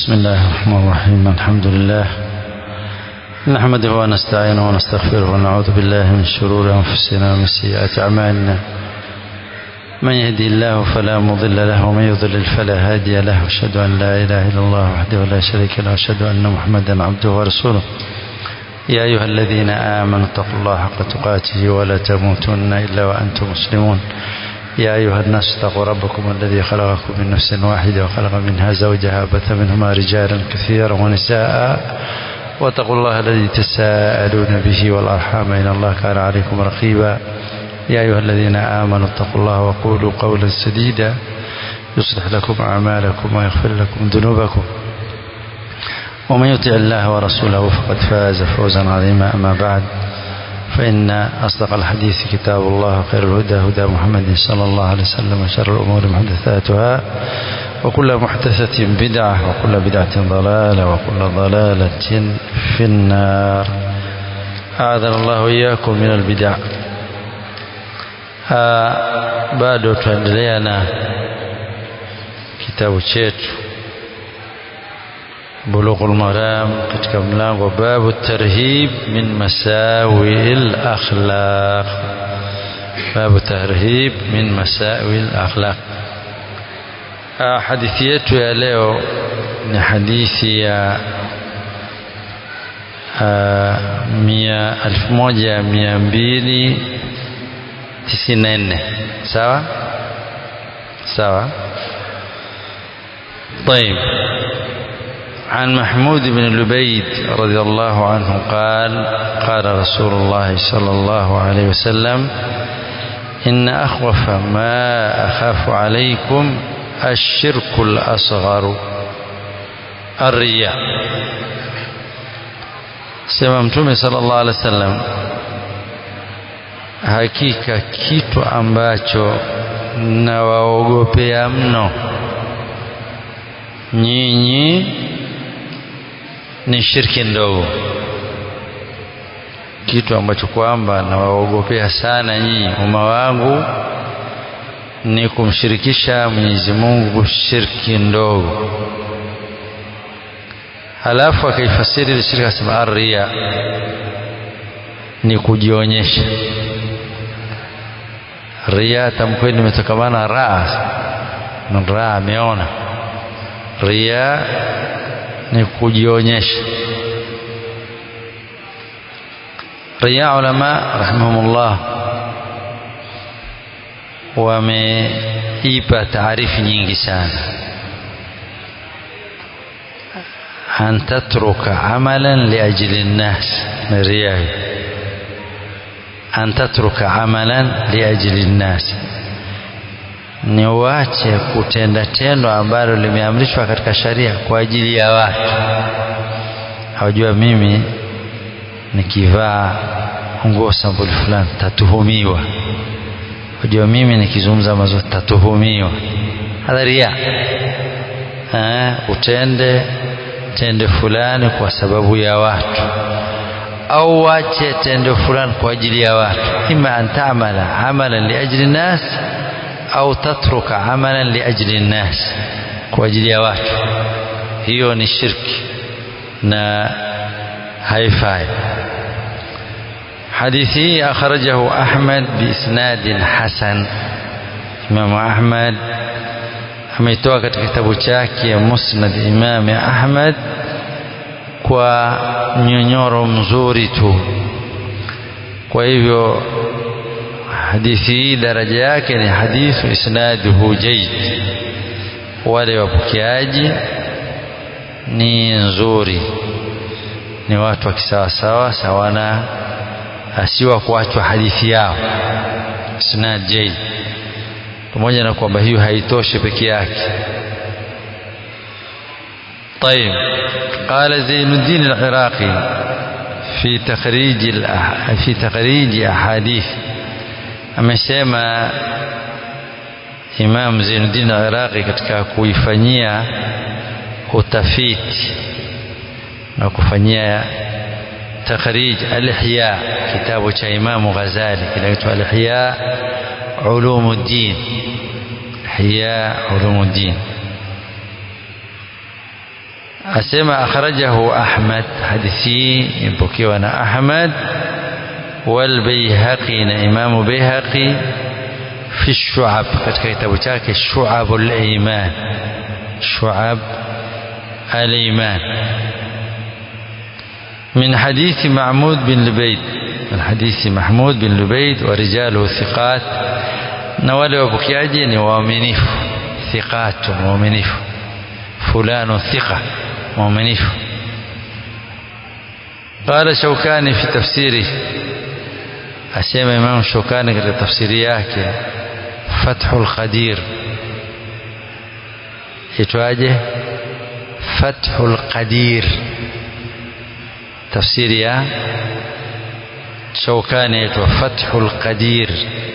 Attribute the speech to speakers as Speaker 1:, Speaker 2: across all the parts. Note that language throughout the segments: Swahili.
Speaker 1: بسم الله الرحمن الرحيم الحمد لله نحمده ونستعينه ونستغفره ونعوذ بالله من شرور أنفسنا ومن سيئات أعمالنا من يهدي الله فلا مضل له ومن يضلل فلا هادي له أشهد أن لا إله إلا الله وحده لا شريك له أشهد أن محمدا عبده ورسوله يا أيها الذين آمنوا اتقوا الله حق تقاته ولا تموتن إلا وأنتم مسلمون يا أيها الناس اتقوا ربكم الذي خلقكم من نفس واحدة وخلق منها زوجها بث منهما رجالا كثيرا ونساء واتقوا الله الذي تساءلون به والأرحام إن الله كان عليكم رقيبا يا أيها الذين آمنوا اتقوا الله وقولوا قولا سديدا يصلح لكم أعمالكم ويغفر لكم ذنوبكم ومن يطع الله ورسوله فقد فاز فوزا عظيما أما بعد فإن أصدق الحديث كتاب الله خير الهدى هدى محمد صلى الله عليه وسلم وشر الأمور محدثاتها وكل محدثة بدعة وكل بدعة ضلالة وكل ضلالة في النار أعاذنا الله وإياكم من البدع bado tuendelea na kitabu chetu Bulughul Maram katika mlango babu tarhib min masawiil akhlaq babu tarhib min masawiil akhlaq hadithi yetu ya leo ni hadithi ya mia elfu moja mia mbili tisini na nne sawa sawa طيب عن محمود بن لبيد رضي الله عنه قال قال رسول الله صلى الله عليه وسلم إن أخوف ما أخاف عليكم الشرك الأصغر الرياء sema mtume sallallahu alaihi wasallam hakika kitu ambacho nawaogopea mno nyinyi ni shirki ndogo kitu ambacho kwamba nawaogopea sana nyinyi umma wangu ni kumshirikisha Mwenyezi Mungu shirki ndogo halafu akaifasiri ile shirki akasema arria ni kujionyesha ria tamkweli limetokamana raa raa ameona ria ni kujionyesha ria ulama rahimahumullah wameipa taarifu nyingi sana an tatruka amalan liajli nnas ni ria an tatruka amalan liajli nnas ni uache kutenda tendo ambalo limeamrishwa katika sharia kwa ajili ya watu hawajua mimi nikivaa nguo sampuli fulani tatuhumiwa hawajua mimi nikizungumza mazuri tatuhumiwa hadharia utende tendo fulani kwa sababu ya watu au wache tendo fulani kwa ajili ya watu ima an tamala amalan liajli nas au tatruka amalan liajli nnas kwa ajili ya watu hiyo ni shirki na haifai hadithi hii akhrajahu Ahmad biisnadin hasan Imam Ahmad ameitoa katika kitabu chake Musnad Imam Ahmad kwa mnyonyoro mzuri tu kwa hivyo hadithi hii daraja yake ni hadithu isnaduhu jayd wale wapokeaji ni nzuri ni watu wa kisawasawa sawana asiwa kuachwa hadithi yao isnad jayd pamoja na kwamba hiyo haitoshi peke yake طيب قال زين الدين العراقي في تخريج في تخريج أحاديث amesema Imam Zainuddin Iraqi katika kuifanyia utafiti na kufanyia takhrij al-Ihya kitabu cha Imam Ghazali kinaitwa al-Ihya Ulumuddin Ihya Ulumuddin asema akhrajahu Ahmad hadithi imepokewa na Ahmad wal Baihaqi na Imamu Baihaqi fi Shu'ab katika kitabu chake Shu'abul Iman Shu'ab al-Iman من حديث معمود بن لبيد من حديث محمود بن لبيد ورجاله ثقات نوالي وبكياجي نوامنيف ثقات مؤمنيف فلان ثقة مؤمنيف قال شوكاني في تفسيره أسيما إمام شوكاني في تفسيرياك فتح القدير يتواجه فتح القدير tafsiri ya Shaukani yaitwa Fathul Qadir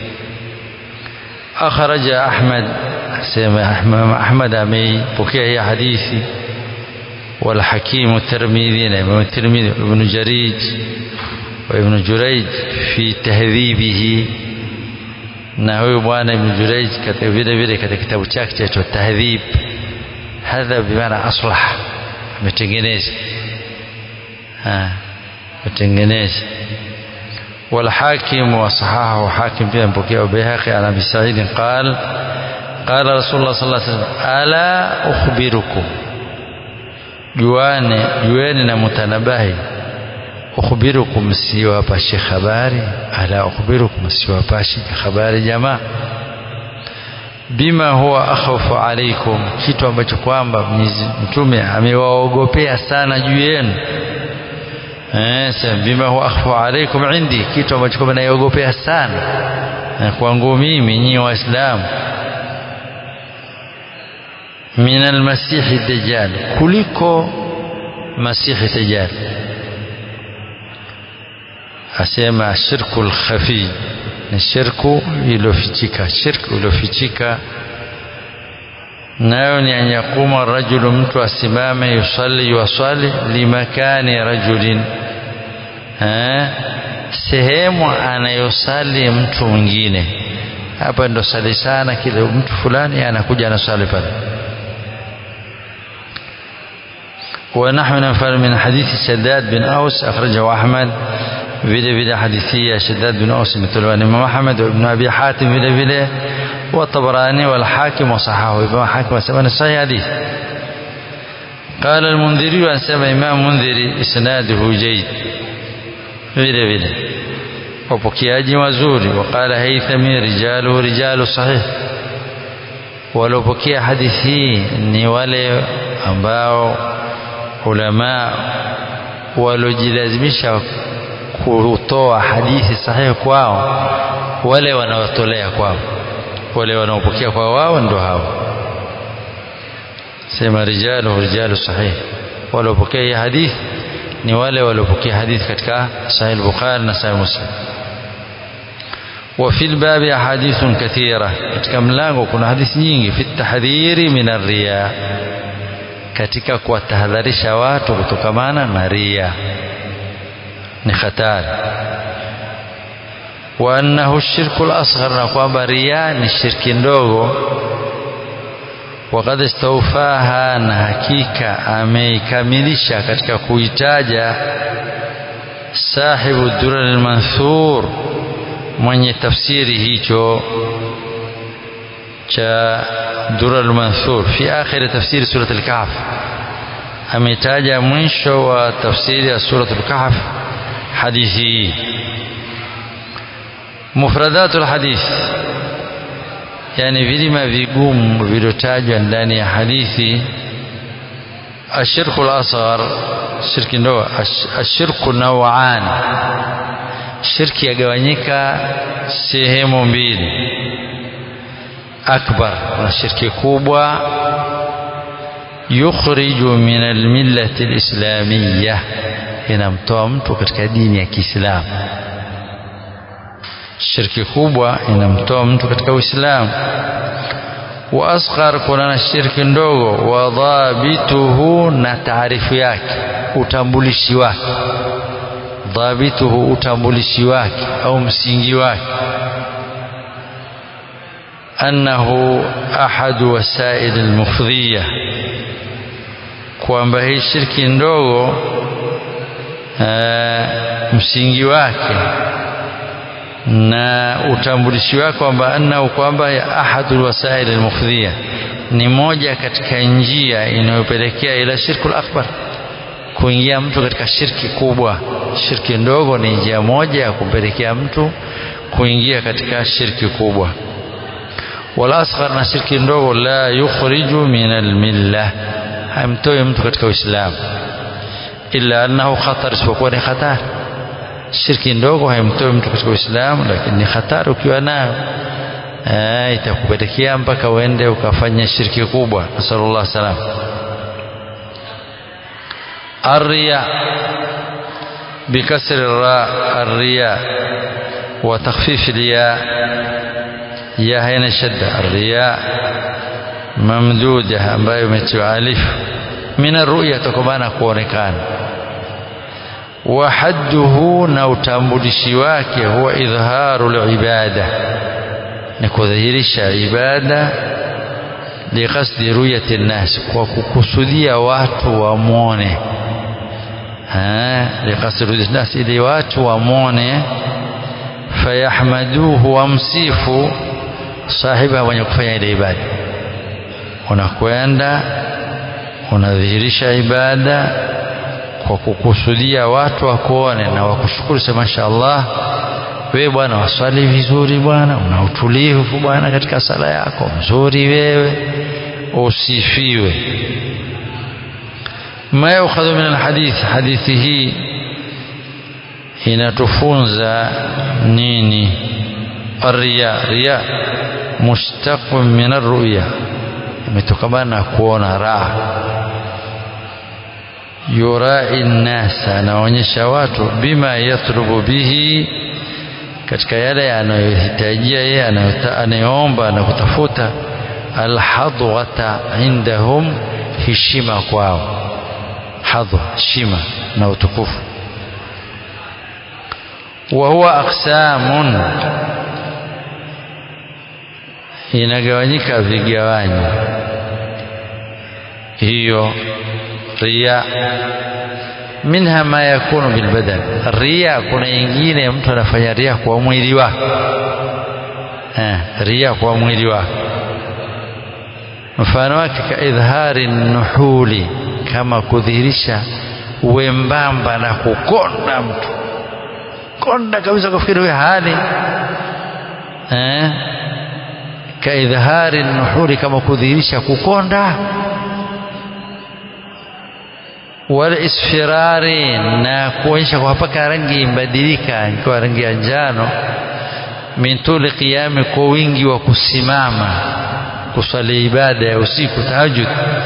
Speaker 1: akhraja Ahmad sema Ahmad ameipokea hii hadithi wal Hakim at-Tirmidhi na Imam at-Tirmidhi Ibn Jarij wa Ibn Jurayj fi tahdhibihi na huyu bwana Ibn Jurayj katika vile vile katika kitabu chake chaitwa Tahdhib hadha bimaana aslah ametengeneza kutengeneza والحاكم وصححه حاكم في بكي وبيهقي عن ابي سعيد قال قال رسول الله صلى الله عليه وسلم الا اخبركم juane jueni na mutanabahi ukhbirukum siwapashe habari ala ukhbirukum siwapashe habari jamaa bima huwa akhawfu alaikum kitu ambacho kwamba mtume amewaogopea sana juu yenu eh bima huwa akhfu alaikum indi kitu ambacho kwamba naiogopea sana kwangu mimi nyinyi waislamu min almasihi dajjal kuliko masihi dajjal asema shirku lkhafi ni shirku iliyofichika shirku iliyofichika nayo ni an yakuma rajulu mtu asimame yusalli yuwasali limakani rajulin eh, sehemu anayosali mtu mwingine hapa ndo sali sana kile mtu fulani anakuja anasali pale ونحو نفر من حديث شداد بن أوس أخرجه أحمد vile vile hadithi ya Shaddad bin Aus imetolewa na Imam Ahmad ibn Abi Hatim vile vile wa Tabarani wal Hakim wa sahahu Imam Hakim asema ni sahih hadith قال المنذري أنسمى إمام منذري إسناده جيد vile vile wapokeaji wazuri وقال هيثمي رجاله رجال صحيح waliopokea hadithi hii ni wale ambao ulama waliojilazimisha kutoa hadithi sahihi kwao wale wanaotolea kwao wale wanaopokea kwa wao ndio hao sema rijalu rijalu sahih waliopokea hii hadithi ni wale waliopokea hadithi katika sahih al-bukhari na sahih muslim وفي الباب أحاديث كثيرة katika mlango kuna hadithi nyingi fi tahdhiri min ar-riya katika kuwatahadharisha watu kutokamana na ria ni hatari wa annahu shirku al-asghar na kwamba ria ni shirki ndogo وقد استوفاها na hakika ameikamilisha katika kuitaja sahibu durar al-manthur mwenye tafsiri hicho cha durar al-manthur fi akhir tafsiri surat al-kahf ametaja mwisho wa tafsiri ya surat al-kahf hadithi hii mufradatu al-hadith yani vilima vigumu vilivyotajwa ndani ya hadithi ashirku al-asghar shirki ndogo ashirku naw'an shirki yagawanyika sehemu mbili akbar kuna shirki kubwa yukhriju min almillati alislamiyya inamtoa mtu katika dini ya Kiislamu shirki kubwa inamtoa mtu katika Uislamu wa asghar kuna na shirki ndogo wa dhabituhu na taarifu yake utambulishi wake dhabituhu utambulishi wake au msingi wake annahu ahadu wasail almufdhiya kwamba hii shirki ndogo e, msingi wake na utambulishi wake kwamba annahu kwamba ahadul wasail almufdhiya ni moja katika njia inayopelekea ila shirkul akbar kuingia mtu katika shirki kubwa shirki ndogo ni njia moja ya kumpelekea mtu kuingia katika shirki kubwa wal asghar na shirki ndogo la yukhriju min almillah haimtoi mtu katika uislamu illa annahu khatar isipokuwa ni hatari shirki ndogo haimtoi mtu katika uislamu lakini ni hatari ukiwa nayo itakupelekea mpaka uende ukafanya shirki kubwa nasallallahu salam الرياء بكسر الراء الرياء وتخفيف الياء يا هنا شدة الرياء ممدودة ambayo imetiwa alif min arruya tokomana kuonekana wa hadduhu na utambulishi wake huwa idharu libada ni kudhihirisha ibada liqasdi ruyati nnas kwa kukusudia watu wamwone liqasdi ruyati nnas ili watu wamwone fayahmaduhu wamsifu sahiba mwenye kufanya ile ibada unakwenda unadhihirisha ibada kwa kukusudia watu wakuone na wakushukuru sema mashaallah wewe bwana waswali vizuri bwana una utulivu bwana katika sala yako mzuri wewe usifiwe ma yukhadhu min alhadith hadithi hii inatufunza nini الرياء رياء مشتق من الرؤيا imetokana na kuona raha yurai nnasa anaonyesha watu bima yatlubu bihi katika yale anayohitajia yeye anayoomba na kutafuta alhadwata indahum heshima kwao hadwa heshima na utukufu wa huwa aqsamun inagawanyika vigawanyo hiyo riya minha ma yakunu bilbadan ria kuna ingine mtu anafanya ria kwa mwili wake eh, ria kwa mwili wake mfano wake ka idhari nuhuli kama kudhihirisha wembamba na kukonda mtu konda kabisa kufikiri huyo hali eh, ka idhari nuhuli kama kudhihirisha kukonda wal isfirari na kuonyesha kwa mpaka rangi imbadilika ikiwa rangi ya njano min tuli qiyami kwa wingi wa kusimama kusali ibada ya usiku tahajud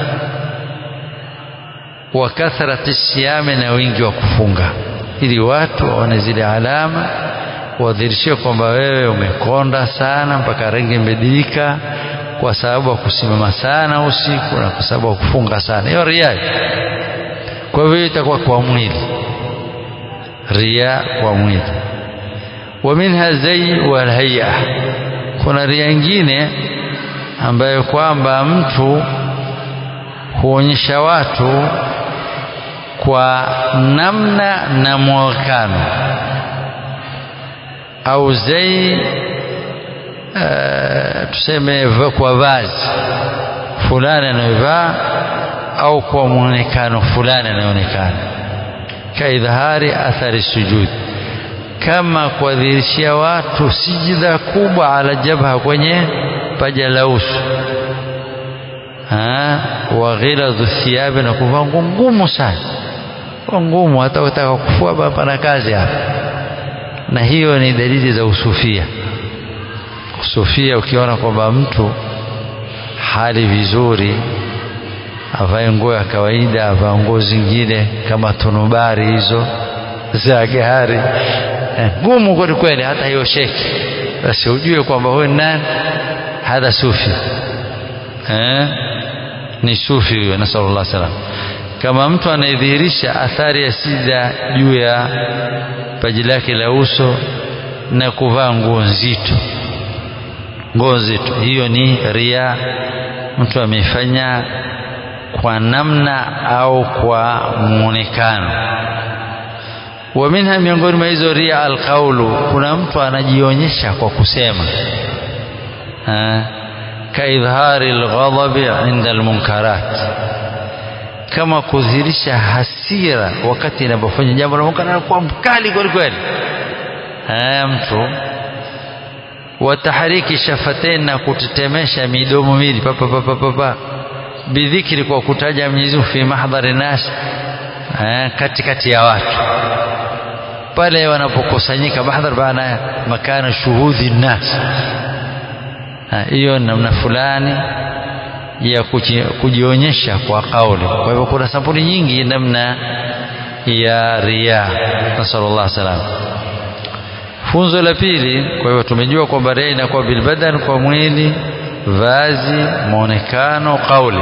Speaker 1: wa kathrati siyami na wingi wa kufunga ili watu waone zile alama wadhirishie kwamba wewe umekonda sana mpaka rangi imebadilika kwa sababu ya kusimama sana usiku na kwa sababu ya kufunga sana hiyo ria kwa hivyo itakuwa kwa mwili ria kwa mwili wa minha zai wal hay'a kuna ria nyingine ambayo kwamba mtu huonyesha watu kwa namna na mwonekano au zai uh, tuseme kwa vazi fulani anayovaa au kwa mwonekano fulani anaonekana kaidhahari athari sujud kama kuadhirishia watu sijida kubwa ala jabha kwenye paja la uso wa ghiladhu thiyabi na kuvaa nguo ngumu sana ngumu hata utaka kufua pana kazi hapa na hiyo ni dalili za usufia usufia ukiona kwamba mtu hali vizuri avae nguo ya kawaida avae nguo zingine kama tunubari hizo za gari ngumu eh, kweli kweli hata hiyo sheki basi ujue kwamba huyu nani hadha sufi eh? ni sufi huyo nasallallahu salam kama mtu anayedhihirisha athari ya sida juu ya paji lake la uso na kuvaa nguo nzito nguo nzito hiyo ni ria mtu amefanya kwa namna au kwa muonekano wa minha miongoni mwa hizo ria alqaulu kuna mtu anajionyesha kwa kusema kaidhari alghadabi inda almunkarat kama kudhihirisha hasira wakati inapofanya jambo la munkar anakuwa mkali kweli kweli mtu wa tahriki shafatain na kutetemesha midomo miwili papa papa papa bidhikri kwa kutaja Mwenyezi Mungu fi mahdhari nas katikati ya watu pale wanapokusanyika mahdhar baana makana shuhudhi nas hiyo namna fulani ya kujionyesha kwa kauli kwa hivyo kuna sampuli nyingi namna ya ria nasallallahu salam funzo la pili kwa hivyo tumejua kwamba ria inakuwa bilbadan kwa mwili vazi muonekano kauli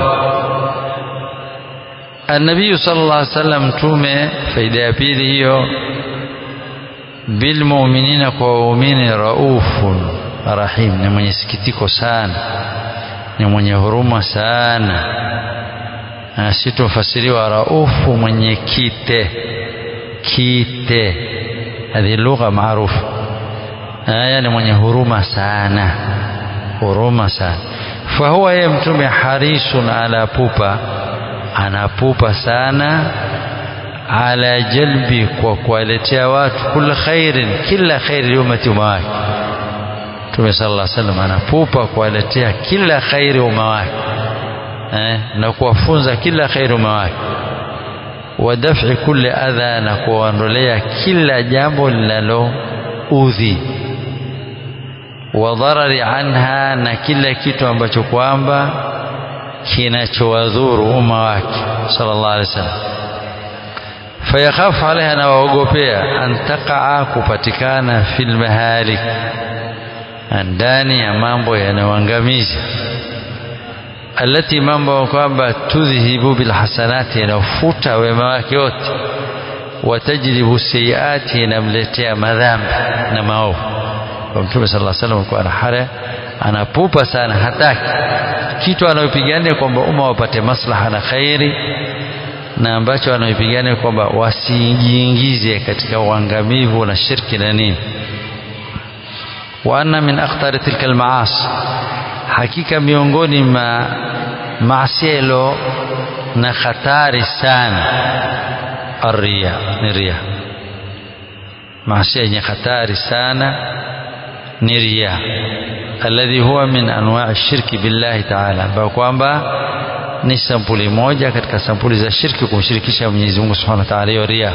Speaker 1: النبي صلى الله عليه وسلم mtume faida ya pili hiyo bilmuminina kwa waumini raufun rahim ni mwenye sikitiko sana ni mwenye huruma sana sitomfasiriwa raufu mwenye kite kite hadhi lugha maarufu haya ni mwenye huruma sana huruma sana fahuwa yeye mtume harisun ala pupa anapupa sana ala jalbi kwa kuwaletea watu kula khairin kila khairi liumati umma wake Mtume sallallahu alaihi wasallam anapupa kuwaletea kila khairi umma wake eh, na kuwafunza kila khairi umma wake wa daf'i kulli adha na kuwaondolea kila jambo linaloudhi wa dharari anha na kila kitu ambacho kwamba kinachowadhuru umma wake sallallahu alaihi wasallam fayakhafu alaiha na waogopea an taqaa kupatikana fil mahalik ndani ya mambo yanayoangamiza alati mambo kwamba tudhhibu bilhasanati yanafuta wema wake wote watajribu sayiati inamletea madhambi na maovu kwa mtume sallallahu alaihi wasallam kwa anahara anapupa sana hataki kitu anayopigania kwamba umma wapate maslaha na khairi na ambacho anayopigania kwamba wasijiingize katika uangamivu na shirki na nini wa anna min akhtari tilka almaasi hakika miongoni ma maasi yalo na hatari sana arria ni ria maasi yenye hatari sana ni ria alladhi huwa min anwa'i shirki billahi ta'ala ambayo kwamba ni sampuli moja katika sampuli za shirki kumshirikisha Mwenyezi Mungu Subhanahu wa Ta'ala hiyo ria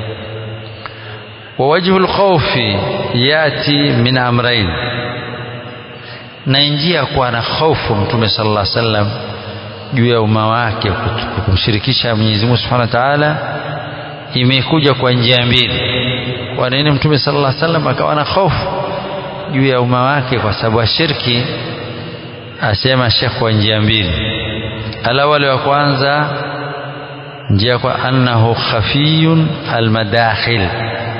Speaker 1: wa wajhu al-khawfi yati min amrayn na njia kuwa na hofu mtume sallallahu alaihi wasallam juu ya umma wake kumshirikisha Mwenyezi Mungu Subhanahu wa Ta'ala imekuja kwa njia mbili kwa nini mtume sallallahu alaihi wasallam akawa na hofu juu ya umma wake kwa sababu ya shirki asema Sheikh kwa njia mbili alawali wa kwanza njia kwa annahu khafiyun almadakhil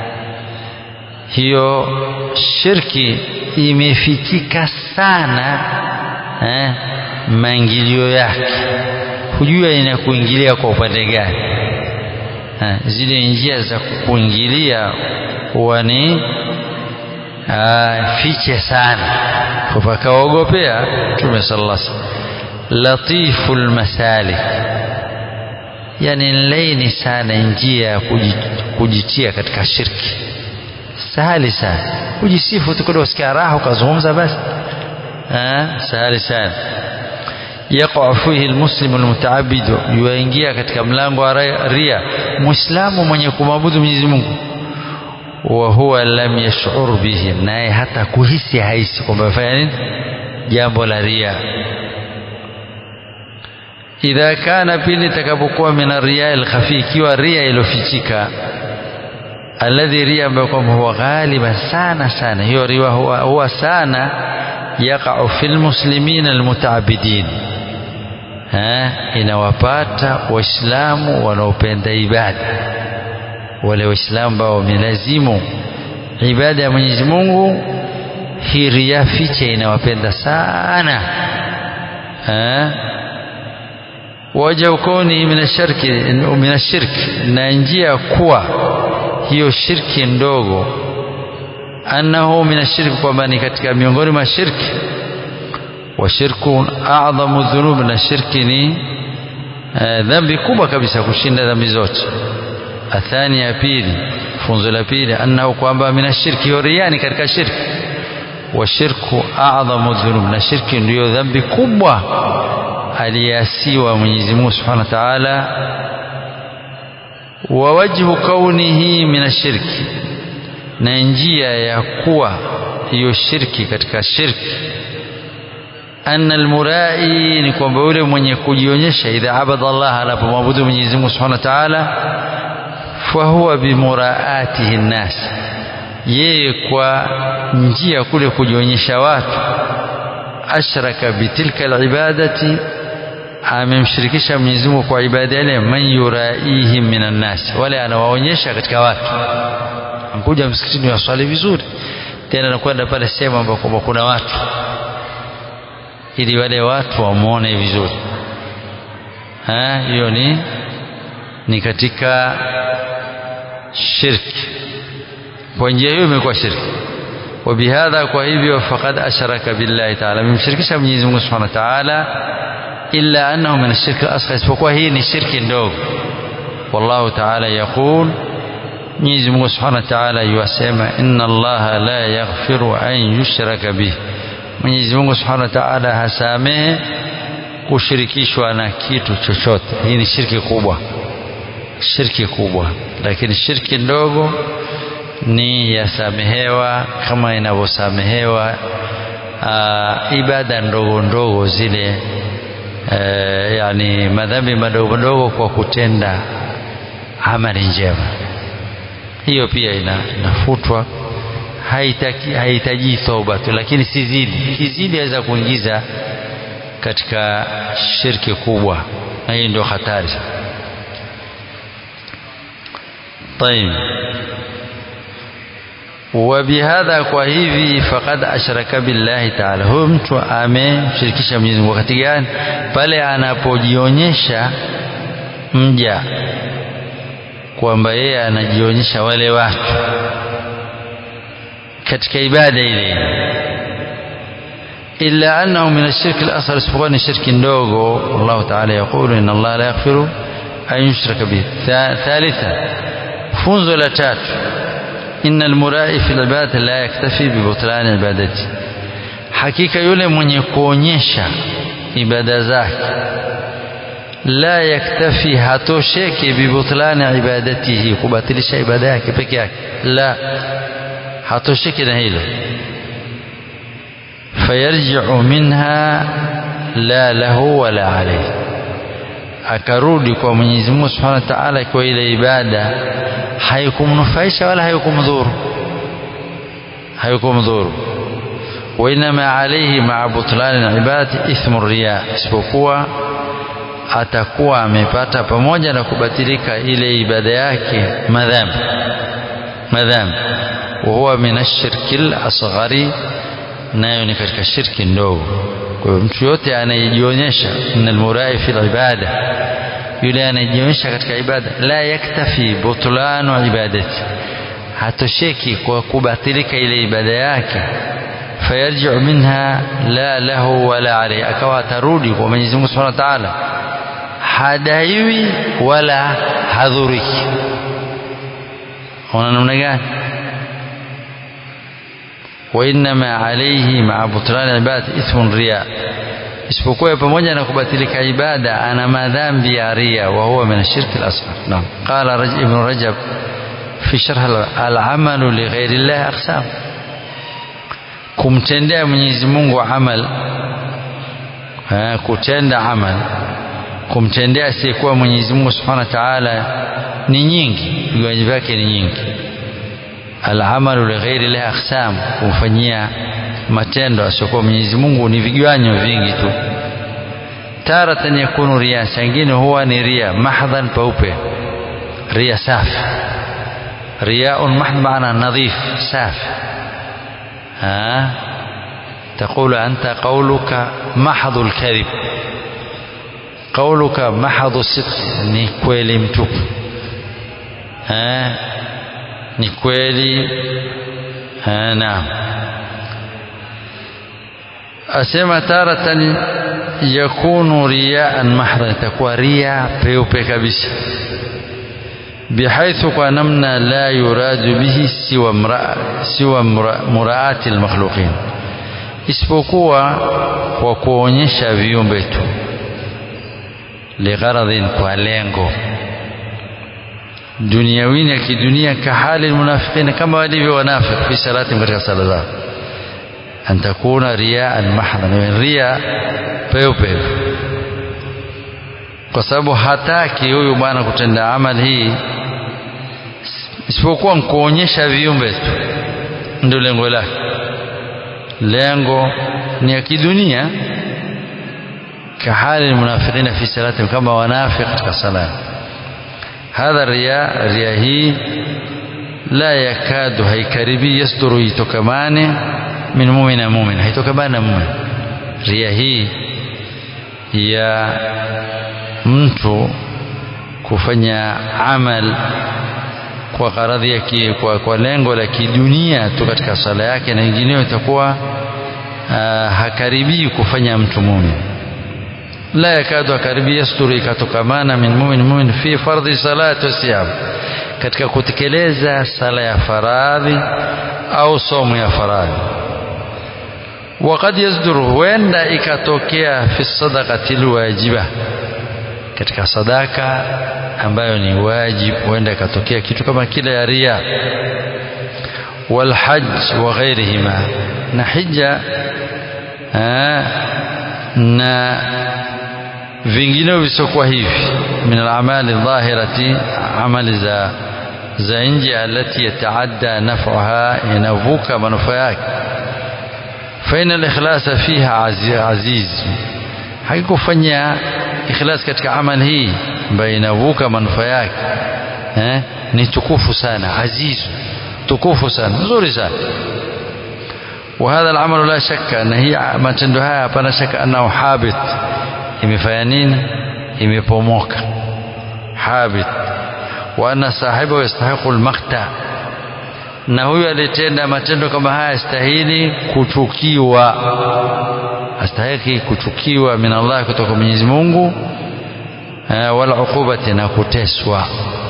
Speaker 1: hiyo shirki imefikika sana eh, maingilio yake hujua inakuingilia kwa upande gani eh, zile njia za kuingilia huwa ni fiche sana pakaogopea Mtume sallallahu alaihi wasallam latiful masalik yani laini sana njia ya kujitia katika shirki sahali sana kujisifu tu kidogo usikia raha ukazungumza basi sahali sana yaqa fihi almuslimu almutaabidu yuingia katika mlango wa ria muislamu mwenye kumwabudu Mwenyezi Mungu wa huwa lam yash'ur bihi naye hata kuhisi haisi kwamba afanya nini jambo la ria idha kana pili takapokuwa min ria alkhafi ikiwa ria ilofichika alladhi ria ambayo kwamba huwa ghaliban sana sana hiyo ria huwa, huwa sana yaqa'u fil muslimin almutaabidin inawapata waislamu wanaopenda ibada wale waislamu ambao wamelazimu ibada ya Mwenyezi Mungu hii ria fiche inawapenda sana waja kaunihi min ashirki min ashirki na njia kuwa hiyo shirki ndogo annahu min ashirki kwamba ni katika miongoni mwa shirki wa shirku a'dhamu dhunub na shirki ni dhambi kubwa kabisa kushinda dhambi zote athani ya pili funzo la pili annahu kwamba min ashirki yoriyani katika shirki wa shirku a'dhamu dhunub na shirki ndiyo dhambi kubwa aliyeasiwa Mwenyezi Mungu Subhanahu wa Ta'ala wa wajhu kaunihi min ashirki na njia ya kuwa hiyo shirki katika shirki anna almurai ni kwamba yule mwenye kujionyesha idha abada Allah anapomwabudu Mwenyezi Mungu Subhanahu wa Ta'ala fahuwa bimuraatihi nnas yeye kwa njia kule kujionyesha watu ashraka bitilka alibadati amemshirikisha Mwenyezi Mungu kwa ibada ile man yuraihim minan nas wale anawaonyesha katika watu ankuja msikitini waswali vizuri tena anakwenda pale sehemu ambapo kuna watu ili wale watu wamwone vizuri hiyo ni ni katika shirki kwa njia hiyo imekuwa shirki وبهذا kwa hivyo faqad ashraka billahi ta'ala amemshirikisha Mwenyezi Mungu Subhanahu wa Ta'ala illa annahu min ash-shirk al-asghar isipokuwa hii ni shirki ndogo wallahu ta'ala yaqul Mwenyezi Mungu Subhanahu wa Ta'ala yuasema inna Allah la yaghfiru an yushraka bih Mwenyezi Mungu Subhanahu wa Ta'ala hasamehe kushirikishwa na kitu chochote hii ni shirki kubwa shirki kubwa lakini shirki ndogo ni yasamehewa kama inavyosamehewa ibada ndogo ndogo zile e, yani madhambi madogo madogo kwa kutenda amali njema hiyo pia ina, inafutwa haitaki hahitaji toba tu lakini sizidi kizidi aweza kuingiza katika shirki kubwa na hii ndio hatari طيب وبهذا kwa hivi faqad ashraka billahi ta'ala huyo mtu amemshirikisha Mwenyezi Mungu wakati gani pale anapojionyesha mja kwamba yeye anajionyesha wale watu katika ibada ile illa annahu min ash-shirk al-asghar isipokuwa ni shirki ndogo Allah ta'ala yaqulu inna Allah la yaghfiru an yushraka bihi thalitha funzo la tatu inna almurai fi ibadati la yaktafi bi butlan ibadati hakika yule mwenye kuonyesha ibada zake la yaktafi hatosheki bi butlan ibadatihi kubatilisha ibada yake peke yake la hatosheki na hilo fayarji'u minha la lahu wala alayhi akarudi kwa Mwenyezi Mungu Subhanahu wa Ta'ala kwa ile ibada haikumnufaisha wala haikumdhuru haikumdhuru wainama alayhi ma'a butlani al-ibadati ithmu riya isipokuwa atakuwa amepata pamoja na kubatilika ile ibada yake madhambi madhambi wa huwa min ash-shirki al-asghari nayo ni katika shirki ndogo kwa hiyo mtu yote anayejionyesha min almurai fi ibada yule anayejionyesha katika ibada la yaktafi butlanu ibadati hatosheki kwa kubatilika ile ibada yake fayarji'u minha la lahu wala alayhi akawa atarudi kwa Mwenyezi Mungu Subhanahu wa Ta'ala hadaiwi wala hadhuriki ona namna gani وإنما عليه مع بطلان العبادة إثم الرياء isipokuwa pamoja na kubatilika ibada ana madhambi ya ria wa huwa min ashirk al-asghar naam qala ibn rajab fi sharh al-amal li ghayri Allah aqsam kumtendea Mwenyezi Mungu amal kutenda amal kumtendea asiyekuwa Mwenyezi Mungu Subhanahu wa Ta'ala ni nyingi viwanji vyake ni nyingi alamalu lighairi llahi aqsam kumfanyia matendo asiokuwa Mwenyezi Mungu ni vigwanyo vingi tu taratan yakunu ria sangine huwa ni ria mahdhan paupe ria safi riaun mahd maana nadhif safi ها تقول أنت قولك محض الكذب qauluka mahadhu sidq ni kweli mtupu eh ni kweli eh naam asema taratan yakunu riyaan mahdha itakuwa ria peupe kabisa بحيث kwa namna la yuradu bihi siwa mraa siwa muraati almakhluqin isipokuwa kwa kuonyesha viumbe tu ligharadhin kwa lengo duniawini ya kidunia kahali almunafiqina kama walivyo wanafiq fi salati katika sala zao an takuna riyaan mahdha riya peupe kwa sababu hataki huyu bwana kutenda amali hii isipokuwa kuonyesha viumbe tu ndio lengo lake lengo ni ya kidunia kahali almunafiqina fi salati kama wanafiq katika sala hadha riya riya hii la yakadu haikaribi yasduru itokamane min mu'mina mu'min haitokamane na mu'min riya hii ya mtu kufanya amal kwa gharadhi ya ki, kwa, kwa lengo la kidunia tu katika sala yake na ingineyo itakuwa uh, hakaribii kufanya mtu mumin la yakadu hakaribii yasturu ikatokamana min mumin mumin fi fardhi salati wasiyam katika kutekeleza sala ya faradhi au somo ya faradhi وقد يصدر huenda ikatokea fi sadaqati alwajiba katika sadaka ambayo ni wajib huenda ikatokea kitu kama kile ya ria walhajj wa ghairihima na hija na vinginevyo visiokuwa hivi min alamali dhahirati amali za za nje alati yataadda naf'uha inavuka manufaa yake faina al-ikhlasa fiha aziz haikufanya ikhlas katika amali hii ambayo inavuka manufaa yake eh, ni tukufu sana aziz tukufu sana nzuri sana وهذا العمل لا شك أن هي matendo haya hapana shaka annahu habit imefanya nini imepomoka habit wa anna sahibu yastahiqu almaqta na huyu aliyetenda matendo kama haya astahili kuchukiwa astahiki kuchukiwa min Allah kutoka Mwenyezi Mungu wala ukubati na kuteswa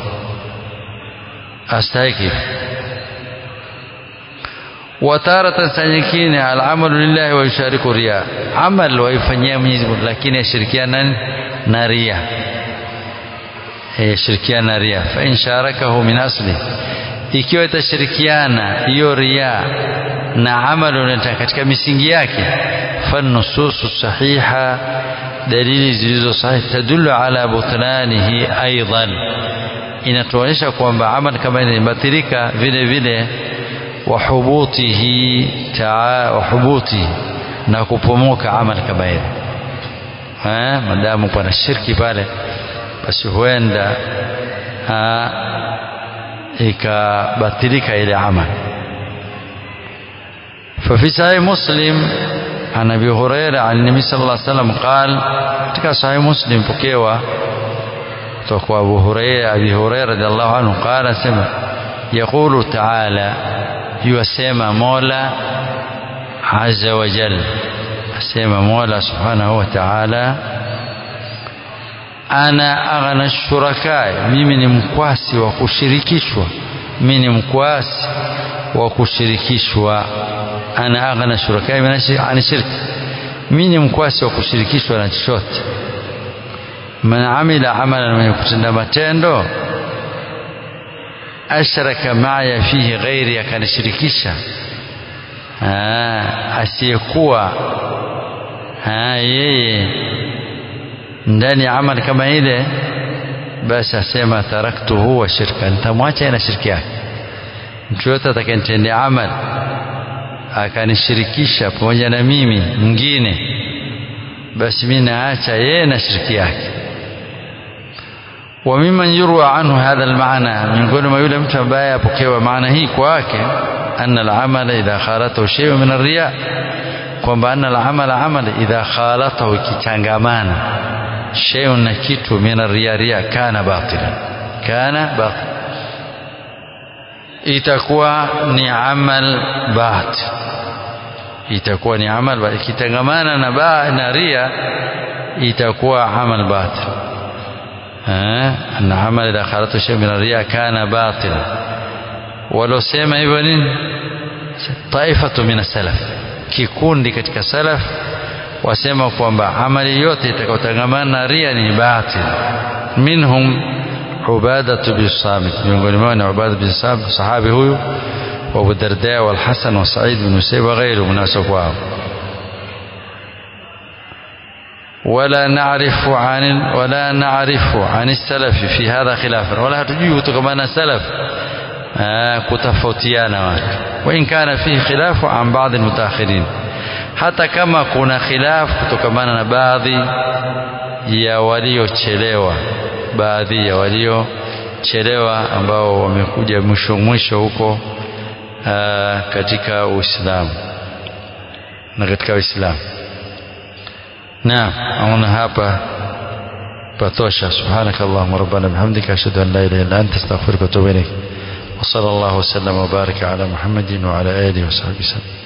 Speaker 1: astahiki wataratan saa nyingine alamalu lillahi wa yushariku ria amal waifanyia Mwenyezi Mungu lakini yashirikiana na ria yashirikiana na ria fa in sharakahu min asli ikiwa itashirikiana hiyo ria na amalu katika misingi yake fannususu sahiha dalili zilizo sahihi tadullu ala butlanihi aidan inatuonyesha kwamba amal kama inabatilika vile vile wahubutihi taa wahubuti na kupomoka amal kama ile eh madamu kuna shirki pale basi huenda ikabatilika ile amal ففي صحيح مسلم عن ابي هريره عن النبي صلى الله عليه وسلم قال katika sahih muslim pokewa kutoka kwa abu hurairah abi hurairah radhiallahu anhu qala sema yaqulu ta'ala yusema mola azza wa jalla asema mola subhanahu wa ta'ala ana aghna shurakai mimi ni mkwasi wa kushirikishwa mimi ni mkwasi wa kushirikishwa ana aghna shurakai ani shirki mimi ni mkwasi wa kushirikishwa na chochote man amila amalan mwenye kutenda matendo ashraka maya fihi ghairi akanishirikisha asiyekuwa yeye ndani ya amali kama ile basi asema taraktuhu wa shirka nitamwacha na shirki yake mtu yote atakayenitendea amali akanishirikisha pamoja na mimi mwingine basi mimi naacha yeye na shirki yake wa mimman yurwa anhu hadha almaana miongoni mwa yule mtu ambaye apokewa maana hii kwake anna al-amala idha khalatahu shay'un min ar-riya kwamba anna al-amala amali idha khalatahu ikichangamana shay'un na kitu min riya riya kana batila kana batil itakuwa ni amal batil itakuwa ni amal batil ikitangamana na ba na ria itakuwa amal batil eh na amal idha kharatu shay min ria kana batil walosema hivyo nini taifatu min salaf kikundi katika salaf wasema kwamba amali yote itakayotangamana na ria ni batil minhum عبادة بن الصامت miongoni mwao ni Ubada bin Samit sahabi huyu wa Abu Darda wal Hasan wa Sa'id bin Musayyib wa ghairu munasab wao ولا نعرف عن ولا نعرف عن السلف في هذا خلافا ولا تجيه كما سلف كتفوتيانا watu وإن كان فيه خلاف عن بعض المتأخرين hata kama kuna khilaf kutokamana na baadhi ya waliochelewa baadhi ya waliochelewa ambao wamekuja mwisho mwisho huko aa, katika Uislamu na katika Uislamu naam aona hapa patosha subhanaka allahumma rabbana bihamdika ashhadu an la ilaha illa anta astaghfiruka wa atubu ilayk وصلى الله وسلم وبارك على محمد وعلى اله وصحبه وسلم